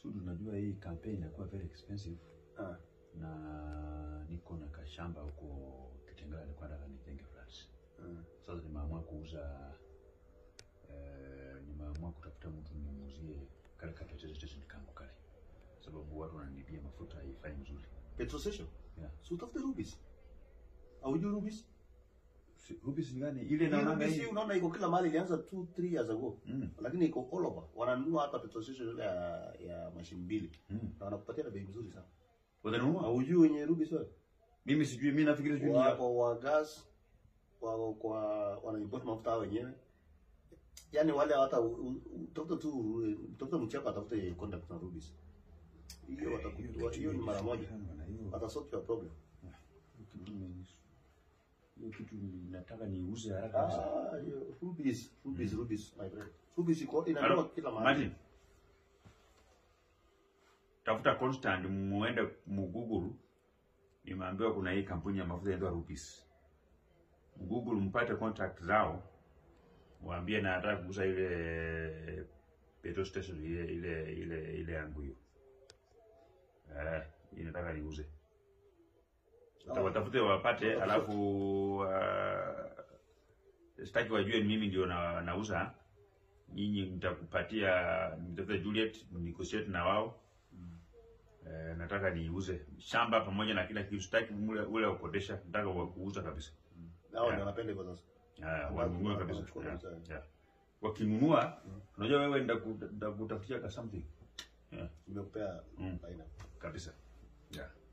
So tunajua hii campaign inakuwa very expensive Ah. na niko na kashamba huko Kitengela, nilikuwa nataka nijenge flats. Mm. Sasa nimeamua kuuza eh, nimeamua kutafuta mtu nimuuzie kale ka petrol station kangu kale, sababu watu wananibia mafuta haifai mzuri. Petrol station? Yeah. Si utafute Rubis. Haujui Rubis? Si- Rubis ni gani ile Hii naonanga Rubis hii? hii unaona iko kila mahali ilianza 2 3 years ago. Mm. Lakini iko all over. Wananunua hata petrol station ile ya, ya mashini mbili. Mm. Na wanakupatia na bei mzuri sana. Watanunua? Haujui wenye Rubis wewe? Mimi sijui, mimi nafikiri sijui ni Wa, ya- wa, wa gas wa kwa wana import mafuta hao wenyewe. Yaani wale hata utafuta tu utafuta mchapa atafute contact na Rubis. Hiyo watakutoa hiyo ni mara moja. Watasort your problem. hiyo kitu nataka niuze haraka kabisa. Ah, hiyo Rubis, Rubis, Rubis, my friend. Rubis iko Halo, inanunua kila mahali. Martin. Tafuta Constant muende muguguru. Nimeambiwa kuna hii kampuni ya mafuta inaitwa Rubis. Mgoogle mpate contact zao. Waambie na nataka kuuza ile petrol station ile ile ile ile yangu hiyo. Eh, hii nataka niuze. Wata- Watafute wapate, alafu uh, sitaki wajue mimi ndio na, nauza. Nyinyi mtakupatia mtafute Juliet negotiate na wao. Eh, nataka niuze shamba pamoja na kila kitu, sitaki ule ule wa kukodesha, nataka wa kuuza kabisa. Hao Yeah. ndio wanapenda hivyo sasa. Ah, wanunue kabisa. Wanachukua Yeah, kabisa. yeah. Wakinunua, unajua wewe ndakutafutia ka something. Yeah, Nimekupea Mm. faida. kabisa. Yeah.